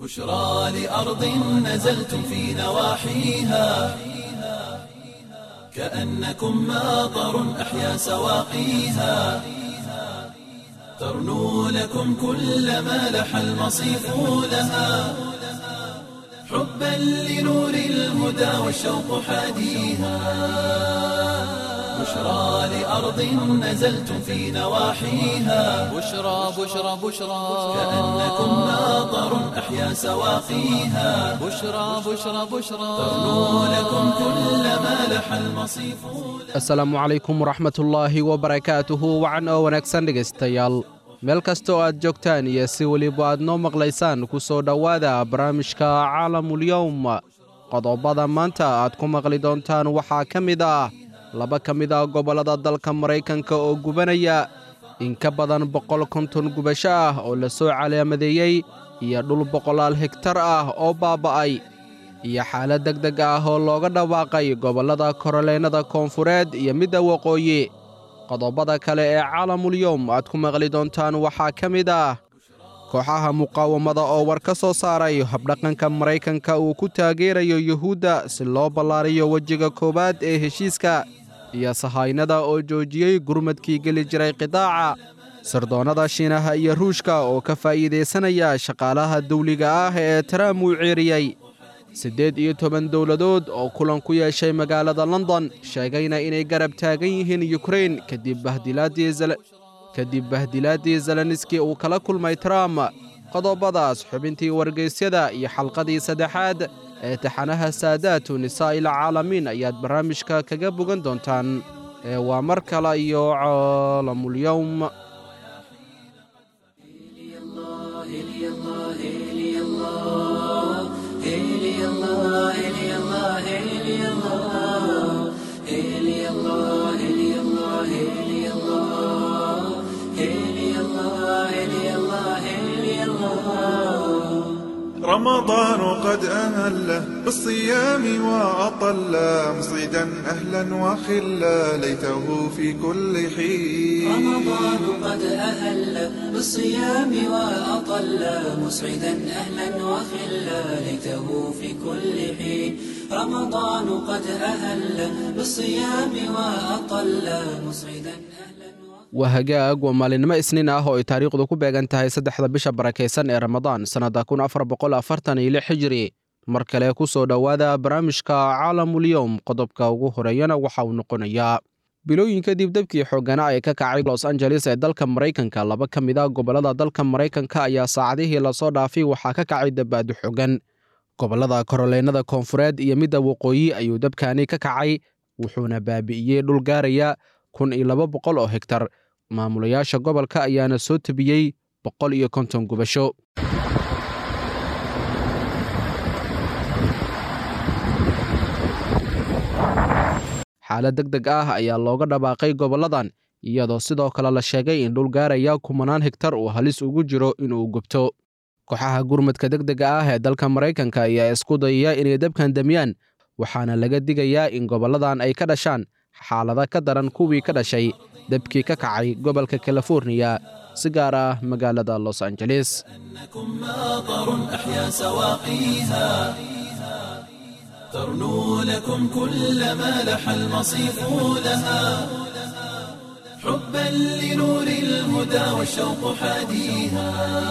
بشرى لأرض نزلتم في نواحيها كأنكم ماطر أحيا سواقيها ترنو لكم كل ما لح المصيف لها حبا لنور الهدى والشوق حاديها بشرى لأرض نزلتم في نواحيها بشرى بشرى بشرى كأنكم ماطر أحيا سواقيها بشرى بشرى بشرى ترنو لكم كل ما لح المصيف asalaamu calaykum waraxmatullaahi wabarakaatuhu wacan oo wanaagsan dhegaystayaal meel kasta oo aad joogtaan iyo si weliba aad noo maqlaysaan ku soo dhowaada barnaamijka caalamulyowm qodobada maanta aad ku maqli doontaan waxaa ka mid ah laba ka mid ah gobollada dalka maraykanka oo gubanaya in ka badan boqol konton gubasho ah oo la soo calaamadeeyey iyo dhul boqolaal hegtar ah oo baaba'ay iyo xaalad deg deg ah oo looga dhawaaqay gobollada koroleennada koonfureed iyo midda waqooyi qodobada kale ee caalamulyowm aad ku maqli doontaan waxaa ka mid ah kooxaha muqaawamada oo war ka soo saaray habdhaqanka maraykanka uu ku taageerayo yuhuudda si loo ballaariyo wejiga koowaad ee heshiiska iyo sahaynada oo joojiyey gurmadkii geli jiray qidaaca sirdoonnada shiinaha iyo ruushka oo ka faa'iidaysanaya shaqaalaha dawliga ah ee taraam uu ceeriyey siddeed iyo toban dowladood oo kulan ku yeeshay magaalada london sheegayna inay garab taagan yihiin yukrain kadib kadib bahdilaaddii zeleniski uu kala kulmay trump qodobadaas xubintii wargeysyada iyo xalqadii saddexaad ee taxanaha saadaatu nisaa'il caalamiin ayaad barnaamijka kaga bogan doontaan ee waa mar kale iyo caalamulyowm رمضان قد أهله بالصيام وأطل مصيدا أهلا وخلا ليته في كل حين رمضان قد أهل بالصيام وأطل مسعدا أهلا وخلا ليته في كل حين رمضان قد أهل بالصيام وأطل مسعدا أهلا waa hagaag waa maalinimo isniin ah oo ay taariikhdu ku beegan tahay saddexda bisha barakaysan ee ramadaan sannadda kun afar boqol afartan iyo lix xijiri mar kale ku soo dhowaada barnaamijka caalamulyowm qodobka ugu horeeyana waxa uu noqonayaa bilooyin kadib debkii xoogana ee ka kacay los angeles ee dalka maraykanka laba ka mid a gobollada dalka maraykanka ayaa saacadihii lasoo dhaafay waxaa ka kacay dabaadu xogan gobollada koroleennada koonfureed iyo midda waqooyi ayuu dabkani ka kacay wuxuuna baabi'iyey dhul gaaraya kun iyo laba boqol oo hegtar maamulayaasha gobolka ayaana soo tebiyey boqol iyo konton gubasho xaalad deg deg ah ayaa looga dhawaaqay gobolladan iyadoo sidoo kale la sheegay in dhul gaaraya kumanaan hegtar uu halis ugu jiro inuu gubto kooxaha gurmadka deg dega ah ee dalka maraykanka ayaa isku dayaya inay dabkan damiyaan waxaana laga digayaa in gobolladan ay ka dhashaan xaalada ka daran kuwii ka dhashay debkii ka kacay gobolka californiya si gaar ah magaalada los angeles إنكم ماطر أحيا سواقيها ترنو لكم كل ما لح المصيف لها حبا لنور الهدى والشوق حاديها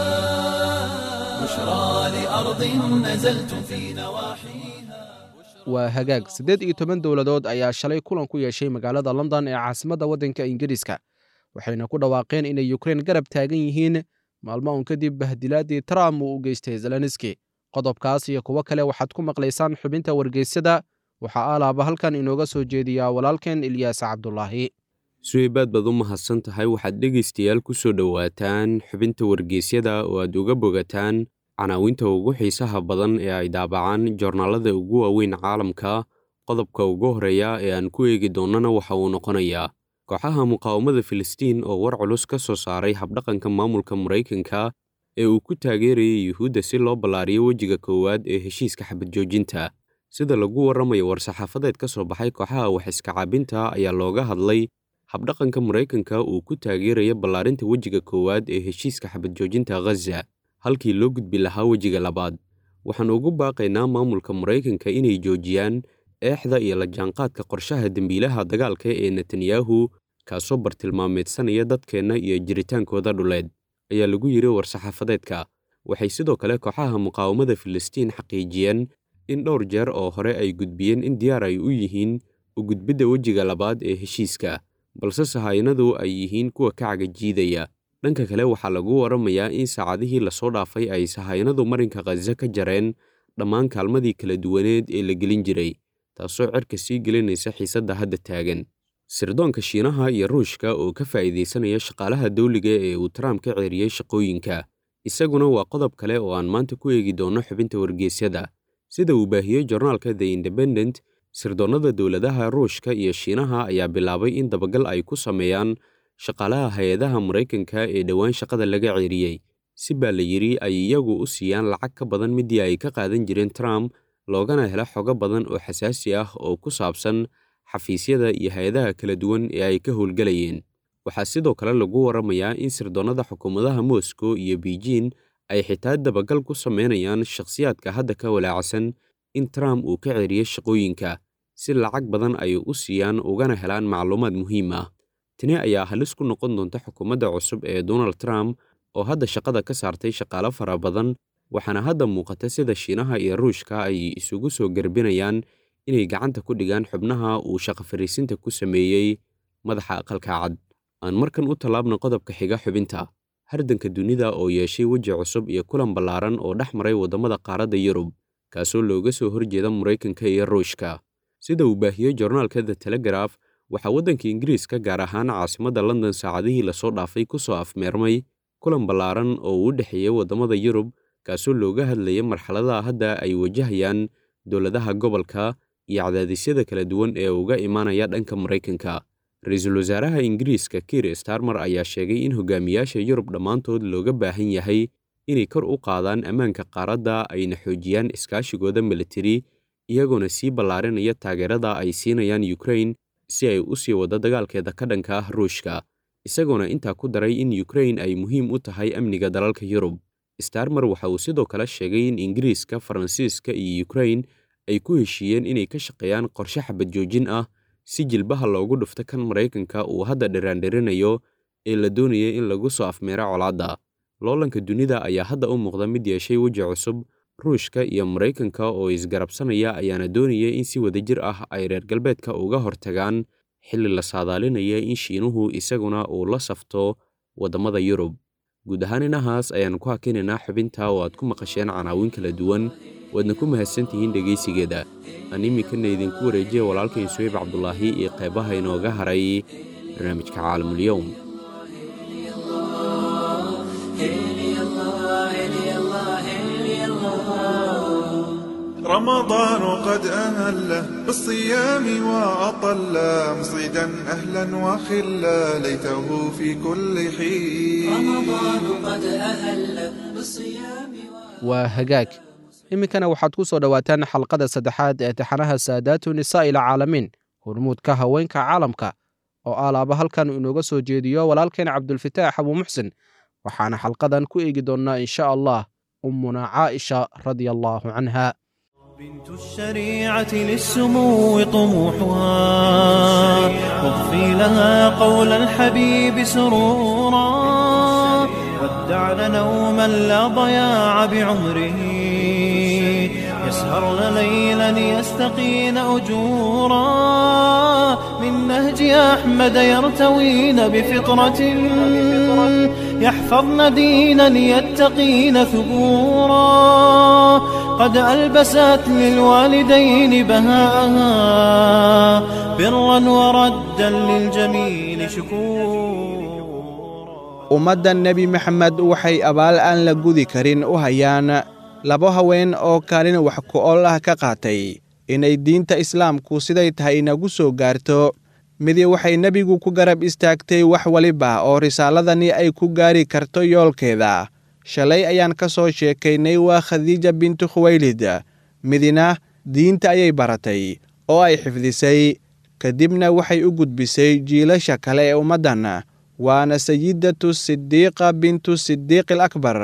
بشرى لأرض نزلتم في نواحيها waa hagaag siddeed iyo toban dowladood ayaa shalay kulan ku yeeshay magaalada london ee caasimadda waddanka ingiriiska waxayna ku dhawaaqeen inay yukrain garab taagan yihiin maalmo un kadib bahdilaaddii trump uu u geystay zeleniski qodobkaas iyo kuwo kale waxaad ku maqlaysaan xubinta wargeysyada waxaa aalaaba halkan inooga soo jeediyaa walaalkeen ilyaas cabdulaahi suheybaad baad u mahadsan tahay waxaad dhegaystayaal ku soo dhowaataan xubinta wargeysyada oo aad uga bogataan canaawinta ugu xiisaha badan ee ay daabacaan joornaalada ugu waaweyn caalamka qodobka ugu horreeya ee aan ku eegi doonnana waxa uu noqonayaa kooxaha muqaawamada filistiin oo war culus ka soo saaray habdhaqanka maamulka maraykanka ee uu ku taageerayay yuhuudda si loo ballaariyo wejiga koowaad ee heshiiska xabad joojinta sida lagu warramayo war-saxaafadeed ka soo baxay kooxaha wax iska caabinta ayaa looga hadlay habdhaqanka maraykanka uu ku taageeraya ballaarinta wejiga koowaad ee heshiiska xabad joojinta ghaza halkii loo gudbi lahaa wejiga labaad waxaan ugu baaqaynaa maamulka maraykanka inay joojiyaan eexda iyo la jaanqaadka qorshaha dembiilaha dagaalka ee netanyahu kaasoo bartilmaameedsanaya dadkeenna iyo jiritaankooda dhuleed ayaa lagu yidhi war-saxaafadeedka waxay sidoo kale kooxaha muqaawamada filistiin xaqiijiyeen in dhowr jeer oo hore ay gudbiyeen in diyaar ay u yihiin u gudbidda wejiga labaad ee heshiiska balse sahaynadu ay yihiin kuwa ka cagajiidaya dhanka kale waxaa lagu waramayaa in saacadihii lasoo dhaafay ay sahaynadu marinka khaza ka jareen dhammaan kaalmadii kala duwaneed ee la gelin jiray taasoo cerka sii gelinaysa xiisadda hadda taagan sirdoonka shiinaha iyo ruushka oo ka faa'iidaysanaya shaqaalaha dawliga ee uu trump ka ceeriyey shaqooyinka isaguna waa qodob kale oo aan maanta ku eegi doono xubinta wargeysyada sida uu baahiyey jornaalka the independent sirdoonnada dowladaha ruushka iyo shiinaha ayaa bilaabay in dabagal ay ku sameeyaan shaqaalaha hay-adaha maraykanka ee dhowaan shaqada laga ceeriyey si baa la yidhi ay iyagu u siiyaan lacag ka badan midii ay ka qaadan jireen trump loogana helo xogo badan oo xasaasi ah oo ku saabsan xafiisyada iyo hay-adaha kala duwan ee ay ka howlgelayeen waxaa sidoo kale lagu waramayaa in sirdoonnada xukuumadaha moscow iyo beijing ay xitaa dabagal ku sameynayaan shakhsiyaadka hadda ka walaacsan in trump uu ka ceeriyey shaqooyinka si lacag badan ay u siiyaan ugana helaan macluumaad muhiim ah tani ayaa halis ku noqon doonta xukuumadda cusub ee donald trump oo hadda shaqada ka saartay shaqaalo fara badan waxaana hadda muuqata sida shiinaha iyo ruushka ay isugu soo garbinayaan inay gacanta ku dhigaan xubnaha uu shaqo fariisinta ku sameeyey madaxa aqalka cad aan markan u tallaabna qodobka xiga xubinta hardanka dunida oo yeeshay weji cusub iyo kulan ballaaran oo dhex maray waddamada qaaradda yurub kaasoo looga soo horjeeda maraykanka iyo ruushka sida uu baahiyey jornaalka the telegraf waxaa waddanka ingiriiska gaar ahaan caasimadda london saacadihii lasoo dhaafay ku soo afmeermay kulan ballaaran oo u dhexeeyey waddamada yurub kaasoo looga hadlayay marxaladaha hadda ay wajahayaan dowladaha gobolka iyo cadaadisyada kala duwan ee uga imaanaya dhanka maraykanka ra-iisul wasaaraha ingiriiska kiir starmer ayaa sheegay in hogaamiyaasha yurub dhammaantood looga baahan yahay inay kor u qaadaan ammaanka qaaradda ayna xoojiyaan iskaashigooda militari iyagoona sii ballaarinaya taageerada ay siinayaan ukrain si ay u sii waddo dagaalkeeda ka dhanka ah ruushka isagoona intaa ku daray in ukrain ay muhiim u tahay amniga dalalka yurub starmer waxa uu sidoo kale sheegay in ingiriiska faransiiska iyo ukrain ay ku heshiiyeen inay ka shaqeeyaan qorshe xabad joojin ah si jilbaha loogu dhufto kan maraykanka uu hadda dhiraandhirinayo ee la doonayay in lagu soo afmeero colaadda loolanka dunida ayaa hadda u muuqda mid yeeshay weji cusub ruushka iyo maraykanka oo isgarabsanaya ayaana doonayay in si wadajir ah ay reer galbeedka uga hortagaan xilli la saadaalinaya in shiinuhu isaguna uu la safto waddamada yurub guud ahaan inahaas ayaan ku hakinaynaa xubinta oo aad ku maqasheen canaawin kala duwan waadna ku mahadsantihiin dhegaysigeeda aan iminkana idinku wareejiya walaalkay suweyb cabdulaahi iyo qaybaha inooga haray barnaamijka caalamulyoum رمضان قد أهله بالصيام وأطل مصيدا أهلا وخلا ليته في كل حين رمضان قد أهل بالصيام waa hagaag iminkana waxaad ku soo dhowaataan xalqada saddexaad ee taxanaha saadaatu nisaa'i ilcaalamiin hormuudka haweenka caalamka oo alaaba halkan inooga soo jeediyo walaalkeen cabdulfataax abuu muxsin waxaana xalqadan ku eegi doonnaa in sha allah ummuna caaisha radia allaahu canha بنت الشريعة للسمو طموحها واضفي لها قول الحبيب سرورا ودعن نوما لا ضياع بعمره يسهرن ليلا يستقين أجورا من نهج أحمد يرتوين بفطرة يحفظن دينا يتقين ثبورا قد ألبست للوالدين بهاءها برا وردا للجميل شكورا ummadda nebi maxamed waxay abaal aan la gudi karin u hayaan laba haween oo kaalin wax ku-ol ah ka qaatay inay diinta islaamku siday tahay inagu soo gaarto midi waxay nebigu ku garab istaagtay wax waliba oo risaaladani ay ku gaari karto yoolkeeda shalay ayaan ka soo sheekaynay waa khadiija bintu khuwaylid midina diinta ayay baratay oo ay xifdisay kadibna waxay u gudbisay jiilasha kale ee ummaddan waana sayidatu sidiiqa bintu sidiiqi al akbar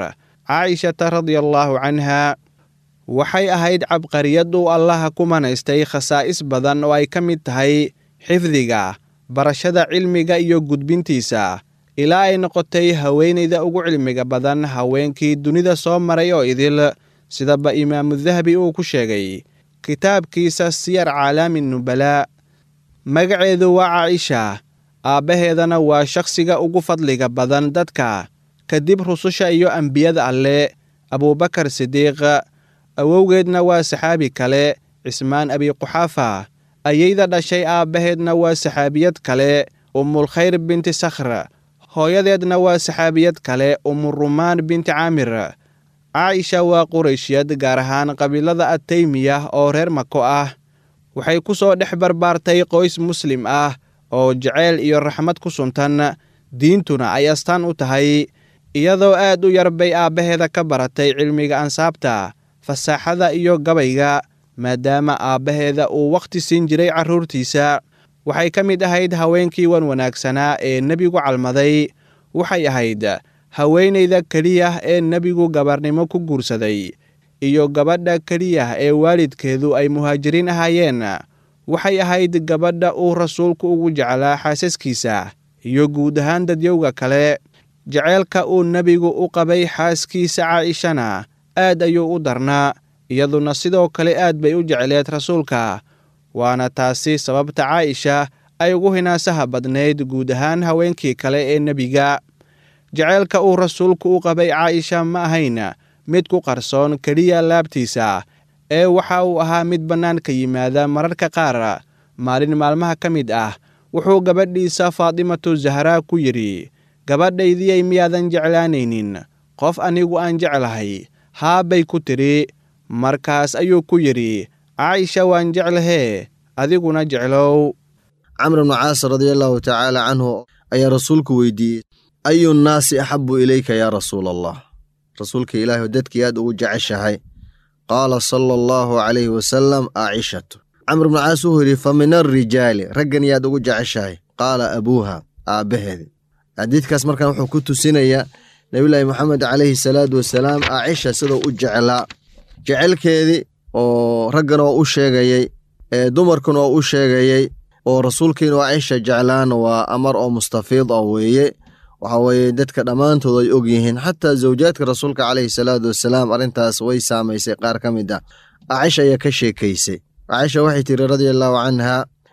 caa'ishata radiallaahu canha waxay ahayd cabqariyad uu allaha ku manaystay khasaa'is badan oo ay ka mid tahay xifdiga barashada cilmiga iyo gudbintiisa ilaa ay noqotay haweenayda ugu cilmiga badan haweenkii dunida soo maray oo idil sidaba imaamu dahabi uu ku sheegay kitaabkiisa siyar caalaami nubalaa magaceedu waa caaisha aabbaheedana waa shakhsiga ugu fadliga badan dadka kadib rususha iyo ambiyada alle abuubakar sidiiq awowgeedna waa saxaabi kale cismaan abiquxaafa ayayda dhashay aabbaheedna waa saxaabiyad kale umulkhayr binti sakhr hooyadeedna waa saxaabiyad kale umurumaan binti caamir caaisha waa qurayshiyad gaar ahaan qabiilada ataymiya oo reer mako ah waxay ku soo dhex barbaartay qoys muslim ah oo jaceyl iyo raxmad ku suntan diintuna ay astaan u tahay iyadoo aad u yar bay aabbaheeda ka baratay cilmiga ansaabta fasaaxada iyo gabayga maadaama aabbaheeda uu wakhti siin jiray carruurtiisa waxay ka mid ahayd haweenkii wan wanaagsanaa ee nebigu calmaday waxay ahayd haweenayda keliya ee nebigu gabarnimo ku guursaday iyo gabadha keliya ee waalidkeedu ay muhaajiriin ahaayeen waxay ahayd gabadha uu rasuulku ugu jeclaa xaasaskiisa iyo guud ahaan dadyowga kale jaceylka uu nebigu u qabay xaaskiisa caa'ishana aad ayuu u darnaa iyaduna sidoo kale aad bay u jecleed rasuulka waana taasi sababta caa'isha ay ugu hinaasaha badnayd guud ahaan haweenkii kale ee nebiga jaceylka uu rasuulku u qabay caa'isha ma ahayn mid ku qarsoon keliya laabtiisa ee waxa uu ahaa mid bannaanka yimaada mararka qaar maalin maalmaha ka mid ah wuxuu gabadhiisa faadimatu zahraa ku yidhi gabadhaydiyay miyaadan jeclaanaynin qof anigu aan jeclahay haa bay ku tidhi markaas ayuu ku yidhi caaisha waan jeclahee adiguna jeclow camr bnu caas radiallaahu tacaala canhu ayaa rasuulku weydiiyey ayu nnaasi axabu ilayka yaa rasuula allah rasuulka ilaahi dadkii aad ugu jeceshahay qaala sala allahu calayhi wasalam aacishatu camr bnu caas wuxuu yidhi fa min alrijaali raggan yaad ugu jeceshahay qaala abuuha aabbaheedi xadiidkaas markaan wuxuu ku tusinayaa nebiyulaahi moxamed calayhi salaatu wasalaam aacisha siduu u jeclaa jecelkeedii oo raggan oo u sheegayey ee dumarkan oo u sheegayey oo rasuulkiin oo aacisha jeclaan waa amar oo mustafiid ah weeye waxa weeye dadka dhammaantood ay og yihiin xataa zawjaadka rasuulka calayhi salaatu wasalaam arrintaas way saamaysay qaar ka mid ah aacisha ayaa ka sheekaysay caaisha waxay tiri radia allaahu canha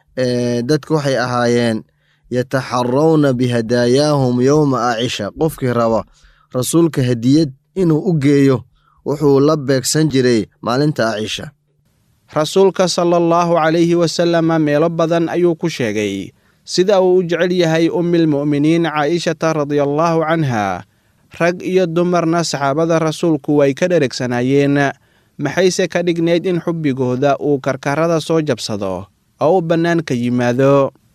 dadku waxay ahaayeen yataxarawna bihadaayaahum yowma aacisha qofkii raba rasuulka hadiyad inuu u geeyo wuxuu la beegsan jiray maalinta aacisha rasuulka sala allahu calayhi wasalama meelo badan ayuu ku sheegay sida uu u jecel yahay ummilmu'miniin caa'ishata radiallaahu canha rag iyo dumarna saxaabada rasuulku way ka dheregsanaayeen maxayse ka dhignayd in xubbigooda uu karkarada soo jabsado oo u bannaanka yimaado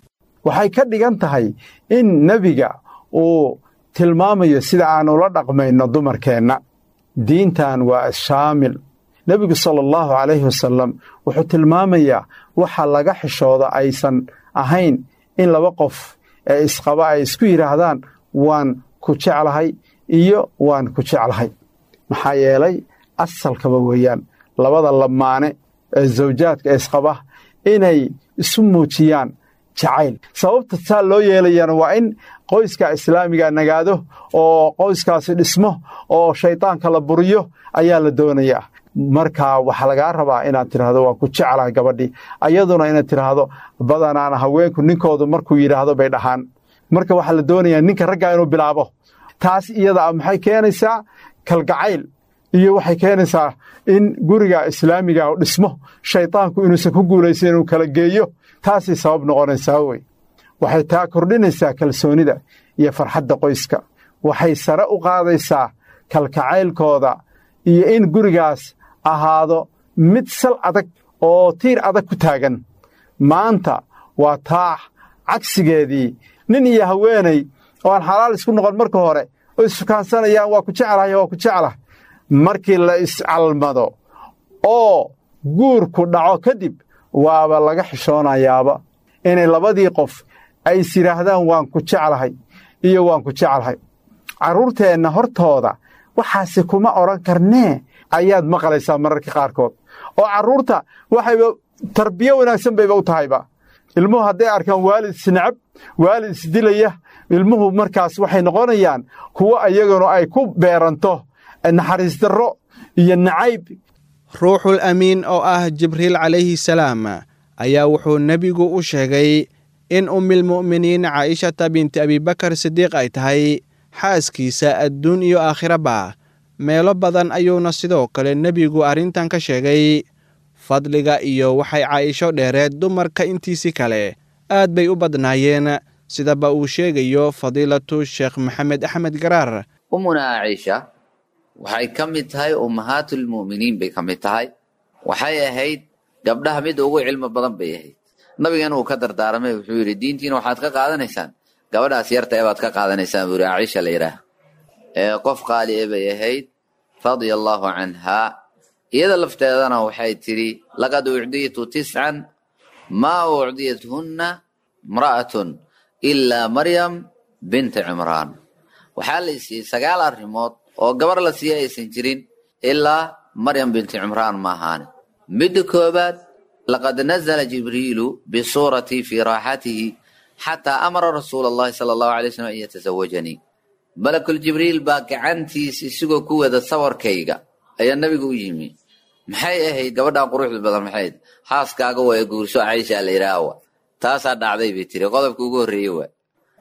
waxay ka dhigan tahay in nebiga uu tilmaamayo sida aan ula dhaqmayno dumarkeenna diintan waa shaamil nebigu sala allahu calayhi wasalam wuxuu tilmaamayaa waxa laga xishooda aysan ahayn in laba qof ee isqaba ay isku yidhaahdaan waan ku jeclahay iyo waan ku jeclahay maxaa yeelay asalkaba weeyaan labada lamaane ee zawjaadka ee isqaba inay isu muujiyaan jacayl sababta saa loo yeelayana waa in qoyska islaamiga nagaado oo qoyskaasi dhismo oo shaydaanka la buriyo ayaa la doonayaa marka waxaa lagaa rabaa inaad tidhaahdo waan ku jeclahay gabadhii ayaduna inaad tidhaahdo badanaana haweenku ninkoodu markuu yidhaahdo bay dhahaan marka waxaa la doonayaa ninka raggaa inuu bilaabo taas iyada maxay keenaysaa kalgacayl iyo waxay keenaysaa in guriga islaamiga dhismo shaydaanku inuusan ku guulaysan inuu kala geeyo taasay sabab noqonaysaa wey waxay taa kordhinaysaa kalsoonida iyo farxadda qoyska waxay sare u qaadaysaa kalkacaylkooda iyo in gurigaas ahaado mid sal adag oo tiir adag ku taagan maanta waa taax cagsigeedii nin iyo haweenay oo aan xalaal isku noqon marka hore oo issukaansanayaan waa ku jeclahay waa ku jeclah markii la iscalmado oo guurku dhaco kadib waaba laga xishoonayaaba inay labadii qof ay is yidhaahdaan waan ku jeclahay iyo waan ku jeclahay carruurteenna hortooda waxaasi kuma odhan karnee ayaad maqlaysaa mararka qaarkood oo carruurta waxayba tarbiyo wanaagsan bayba u tahayba ilmuhu hadday arkaan waalid isnacab waalid isdilaya ilmuhu markaas waxay noqonayaan kuwo ayaguna ay ku beeranto naxariis darro iyo nacayb ruuxul amiin oo ah jibriil calayhi salaam ayaa wuxuu nebigu u sheegay in ummilmu'miniin caa'ishata binti abibakar sidiiq ay tahay xaaskiisa adduun iyo aakhiraba meelo badan ayuuna sidoo kale nebigu arrintan ka sheegay fadliga iyo waxay caa'isho dheereed dumarka intiisii kale aad bay u badnaayeen sidaba uu sheegayo fadiilatu sheekh maxamed axmed garaar ummuna caaisha waxay ka mid tahay ummahaatulmu'miniin bay ka mid tahay waxay ahayd gabdhaha mid ugu cilmi badan bay ahayd nabigan uu ka dardaaramay wuxuu yidhi diintiina waxaad ka qaadanaysaan gabadhaas yarta ee baad ka qaadanaysaan buu yidhi caaisha la yidhaah ee qof qaali e bay ahayd radia allaahu canhaa iyada lafteedana waxay tidhi laqad ucdiitu tiscan maa ucdiyathunna imra'atun ilaa maryam binta cimraan waxaa la isiiyey sagaal arrimood oo gabar la siiya aysan jirin ilaa maryam binti cimraan ma ahaane midda koobaad laqad nazla jibriilu bisuuratii fii raaxatihi xataa amara rasuula allahi sala allahu alay slam an yatasawajanii malakul jibriil baa gacantiis isigoo ku wada sawarkayga ayaa nabiga u yimi maxay ahayd gabadhan quruxda badan maxayd xaaskaaga waa guurso caysha la yidhaawa taasaa dhacday bay tiri qodobka ugu horreeye waa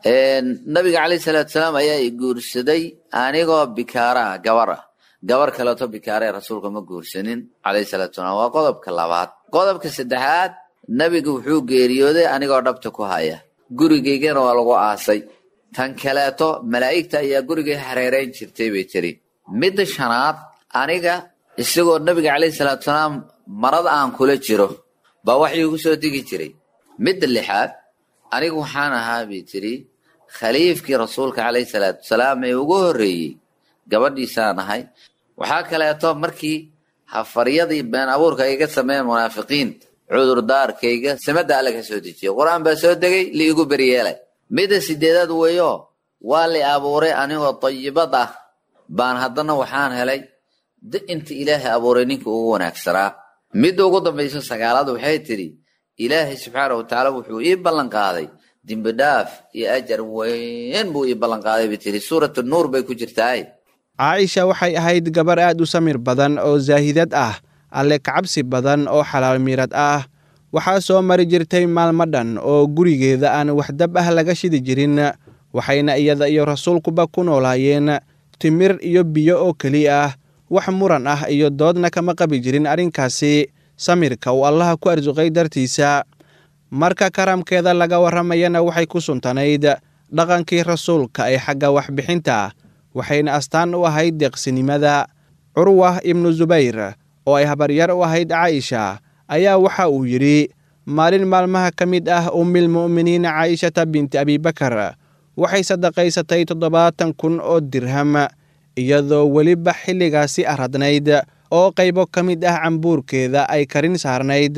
nabiga calayhi salaatu salaam ayaa i guursaday anigoo bikaara ah gabar ah gabar kaleeto bikaaree rasuulka ma guursanin calayhi salaatu salaam waa qodobka labaad qodobka saddexaad nabiga wuxuu geeriyooday anigoo dhabta ku haya gurigaygana waa lagu aasay tan kaleeto malaa'igta ayaa gurigay hareerayn jirtay bay tiri midda shanaad aniga isagoo nabiga calayhi salaatu salaam marada aan kula jiro baa wax iigu soo degi jiray midda lixaad anigu waxaan ahaa bay tiri khaliifkii rasuulka calayhi salaatu wasalaam ee ugu horreeyey gabadhiisaan ahay waxaa kaleeto markii hafaryadii been abuurka iga sameeyen munaafiqiinta cudurdaarkayga samada alle ka soo dejiya qur-aan baa soo degay liigu beryeelay midda sideedaad weeyo waa li abuuray anigoo dayibad ah baan haddana waxaan helay inta ilaahay abuuray ninka ugu wanaagsanaa midda ugu dambayso sagaalaad waxay tidhi ilaahay subxaana wa tacaala wuxuu ii ballan qaaday dembi dhaaf iyo ajar weyn buu ii ballan qaaday bay tiri suuratu nuur bay ku jirtaay caaisha waxay ahayd gabar aad u samir badan oo zaahidad ah alle kacabsi badan oo xalaal miirad ah waxaa soo mari jirtay maalmo dhan oo gurigeeda aan waxdab ah laga shidi jirin waxayna iyada iyo rasuulkuba ku noolaayeen timir iyo biyo oo keliya ah wax muran ah iyo doodna kama qabi jirin arrinkaasi samirka uu allaha ku arsuqay dartiisa marka karamkeeda laga warramayana waxay ku suntanayd dhaqankii rasuulka ee xagga waxbixinta waxayna astaan u ahayd deeqsinimada curwa ibnu subayr oo ay habaryar u ahayd caaisha ayaa waxa uu yidhi maalin maalmaha ka mid ah ummilmu'miniin caa'ishata binti abibakar waxay sadaqaysatay toddobaatan kun oo dirham iyadoo weliba xilligaasi aradnayd oo qaybo ka mid ah cambuurkeeda ay karin saarnayd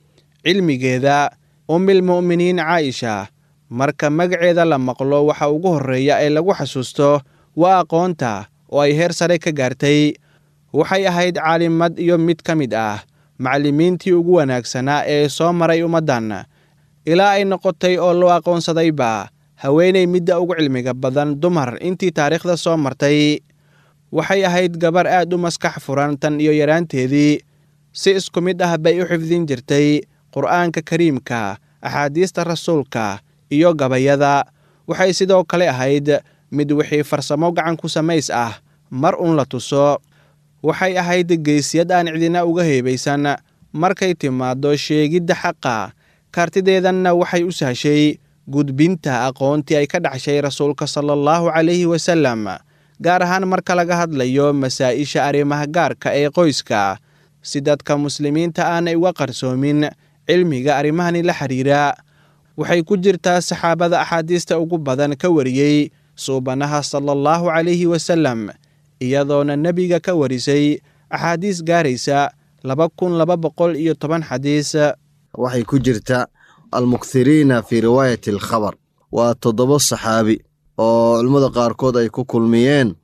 cilmigeeda ummilmu'miniin caaisha marka magaceeda la maqlo waxa ugu horreeya ee lagu xasuusto waa aqoonta oo ay heer sare ka gaartay waxay ahayd caalimad iyo mid ka mid ah macallimiintii ugu wanaagsanaa ee soo maray ummaddan ilaa ay noqotay oo loo aqoonsadayba haweenay midda ugu cilmiga badan dumar intii taariikhda soo martay waxay ahayd gabar aad u maskax furan tan iyo yaraanteedii si isku mid ah bay u xifdin jirtay qur'aanka kariimka axaadiista rasuulka iyo gabayada waxay sidoo kale ahayd mid wixii farsamo gacan ku samays ah mar uun la tuso waxay ahayd geesiyad aan cidina uga heebaysan markay timaaddo sheegidda xaqa kartideedanna waxay u sahshay gudbinta aqoontii ay ka dhaxshay rasuulka sala allahu calayhi wasallam gaar ahaan marka laga hadlayo masaa'isha arrimaha gaarka ee qoyska si dadka muslimiinta aanay uga qarsoomin cilmiga arrimahani la xidhiira waxay ku jirtaa saxaabada axaadiista ugu badan ka wariyey suubanaha sala allahu calayhi wasallam iyadoona nebiga ka warisay axaadiis gaaraysa laba kun laba boqol iyo toban xadiis waxay ku jirta almukthiriina fii riwaayati alkhabar waa toddoba saxaabi oo culimmada qaarkood ay ku kulmiyeen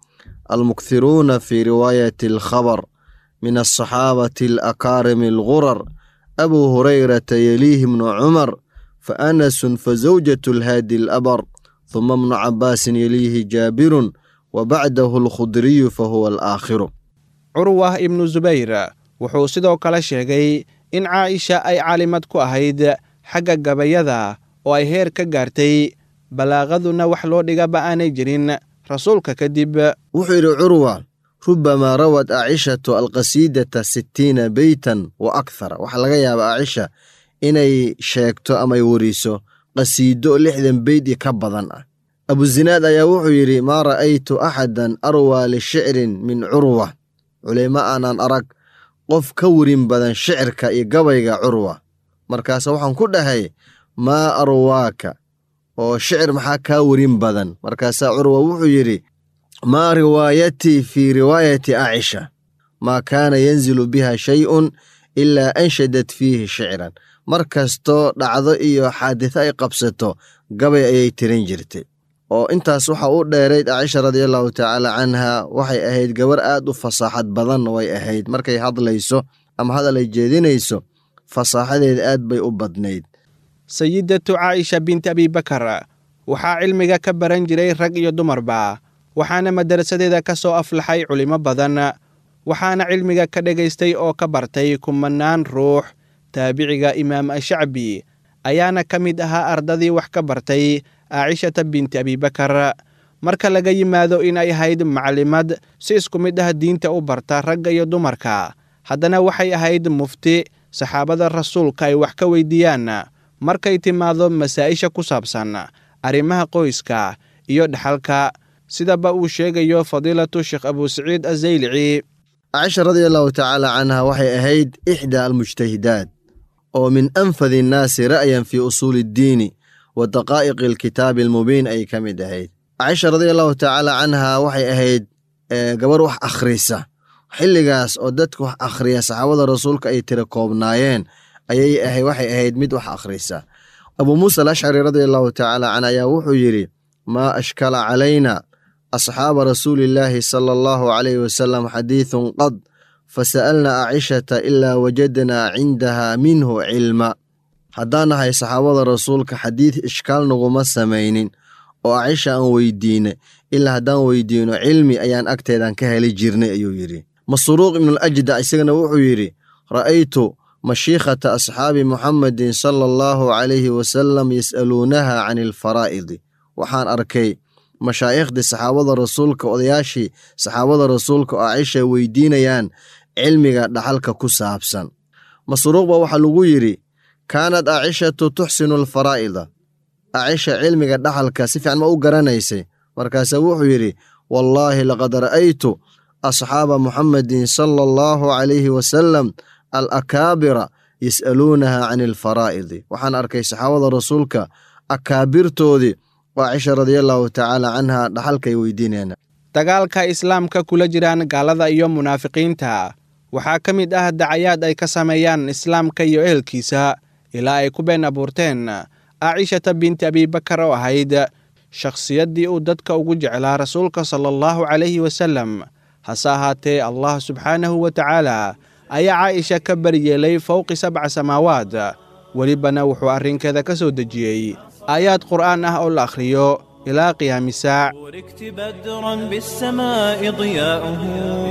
almukthiruuna fii riwaayati alkhabar min alsaxaabati alakaarimi algurar abuu hurayrata yeliihi bnu cumar fa anasun fa zawjatu alhaadi alabar huma bnu cabaasin yeliihi jaabirun wa bacdahu alkhudriyu fa huwa alaakhiru curwah ibnu zubayr wuxuu sidoo kale sheegay in caaisha ay caalimad ku ahayd xagga gabayada oo ay heer ka gaartay balaaqaduna wax loo dhigaba aanay jirin rasuulka kadib wuxuu yidhi curwa rubamaa rawad aacishatu alqasiidata sittiina beytan wa akthara waxaa laga yaabaa aacisha inay sheegto amay weriso qasiido lixdan beyd i ka badan ah abuzinaad ayaa wuxuu yidhi maa ra'aytu axadan arwaa lishicrin min curwa culimo aanan arag qof ka werin badan shicirka iyo gabayga curwa markaase waxaan ku dhahay maa arwaaka oo shicir maxaa kaa werin badan markaasaa curwa wuxuu yidhi maa riwaayatii fii riwaayati aacisha maa kaana yanzilu biha shay'un ilaa anshadat fiihi shicran mar kastoo dhacdo iyo xaaditho ay qabsato gabay ayay tirin jirtay oo intaas waxa u dheerayd aacisha radiallahu tacaala canha waxay ahayd gabar aad u fasaaxad badan way ahayd markay hadlayso ama hadal ay jeedinayso fasaaxadeeda aad bay u badnayd sayidatu caaisha binti abibakar waxaa cilmiga ka baran jiray rag iyo dumarba waxaana madarasadeeda ka soo aflaxay culimo badan waxaana cilmiga ka dhegaystay oo ka bartay kumanaan ruux taabiciga imaam ashacbi ayaana ka mid ahaa ardadii wax ka bartay aacishata binti abibakar marka laga yimaado in ay ahayd maclimad si isku mid ah diinta u barta ragga iyo dumarka haddana waxay ahayd mufti saxaabada rasuulka ay wax ka weydiiyaan markay timaado masaa'isha ku saabsan arrimaha qoyska iyo dhaxalka sidaba uu sheegayo fadiilatu sheekh abusaciid azaylici caaisha radiallahu tacaala canha waxay ahayd ixdaa almujtahidaad oo min anfadi innaasi ra'yan fii usuuli iddiini wa daqaa'iqi alkitaabi almubiin ay ka mid ahayd caaisha radiallahu tacaala canha waxay ahayd gabar wax akhrisa xilligaas oo dadka wax akhriya saxaabada rasuulka ay tira koobnaayeen ayay ahay waxay ahayd mid wax akhrisa abuu muusa alashcari radiallahu tacaala canhu ayaa wuxuu yidhi maa ashkala calayna asxaaba rasuulillaahi sala allahu calayhi wasalam xadiidun qad fasa'alna aacishata ilaa wajadnaa cindaha minhu cilma haddaan nahay saxaabada rasuulka xadiid ishkaal naguma samaynin oo acisha aan weydiinay ilaa haddaan weydiino cilmi ayaan agteedaan ka heli jirnay ayuu yidhi masruuq ibnualajda isagana wuxuu yidhi ra'aytu mashiikhata asxaabi muxamedin sala allahu calayhi wasalam yas'aluunaha can alfaraa'idi waxaan arkay mashaaikhdii saxaabada rasuulka odayaashii saxaabada rasuulka oo acisha weydiinayaan cilmiga dhaxalka ku saabsan masruuqba waxaa lagu yidhi kaanad aacishatu tuxsinu alfaraa'ida acisha cilmiga dhaxalka si fiican ma u garanaysay markaase wuxuu yidhi wallaahi laqad ra'aytu asxaaba muxamedin sala allahu calayhi wasalam alakaabira yas'aluunaha can alfaraa'idi waxaan arkay saxaabada rasuulka akaabirtoodii oo acisha radiallahu tacaala canha dhaxalkaay weydiinayaan dagaalka islaamka kula jiraan gaalada iyo munaafiqiinta waxaa ka mid ah dacayaad ay ka sameeyaan islaamka iyo ehelkiisa ilaa ay ku been abuurteen aacishata binti abibakar oo ahayd shakhsiyaddii uu dadka ugu jeclaa rasuulka sala allahu calayhi wasalam hase ahaatee allah subxaanahu wa tacaala ayaa caaisha ka baryeelay fowqi sabca samaawaad welibana wuxuu arrinkeeda ka soo dejiyey aayaad qur'aan ah oo la akhriyo ilaa qiyaami saac بوركت بدرا بالسماء ضياؤه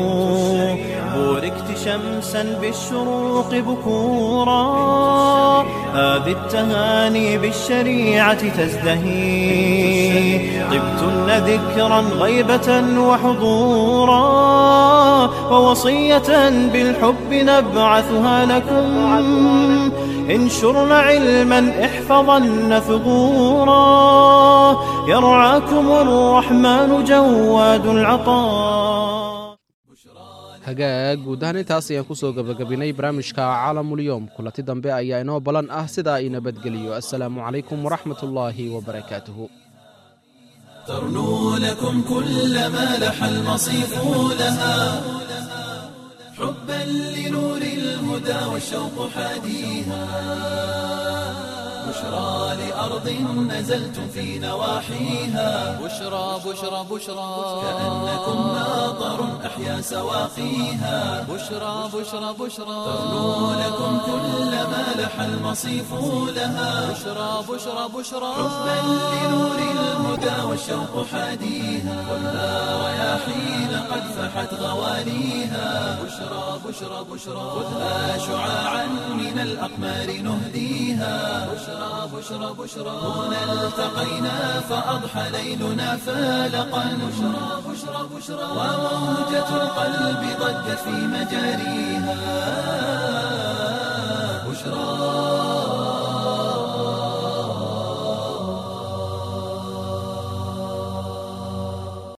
بوركت شمسا بالشروق بكورا هذه التهاني بالشريعة تزدهي طبتن ذكرا غيبة وحضورا ووصية بالحب نبعثها لكم انشرن علما احفظن ثغورا يرعاكم الرحمن جواد العطاء hagaag guud ahaan intaas ayaan ku soo gebagabinay barnaamijka caalamulyoom kulanti dambe ayaa inoo ballan ah sidaa ii nabadgeliyo assalaamu calaykum waraxmat ullaahi wabarakaatuhu ترنو لكم كل ما لح المصيف لها حبا لنور الهدى والشوق حاديها بشرى لأرض نزلتم في نواحيها بشرى بشرى بشرى كأنكم ناظر أحيا سواقيها بشرى بشرى بشرى تغنو لكم كل ما لح المصيف لها بشرى بشرى بشرى حبا لنور الهدى والشوق حاديها ولا رياحين قد فحت غواليها بشرى بشرى بشرى خذها شعاعا من الأقمار نهديها بشرى بشرى بشرى هنا التقينا فأضحى ليلنا فالقا بشرى بشرى بشرى وموجة القلب ضجت في مجاريها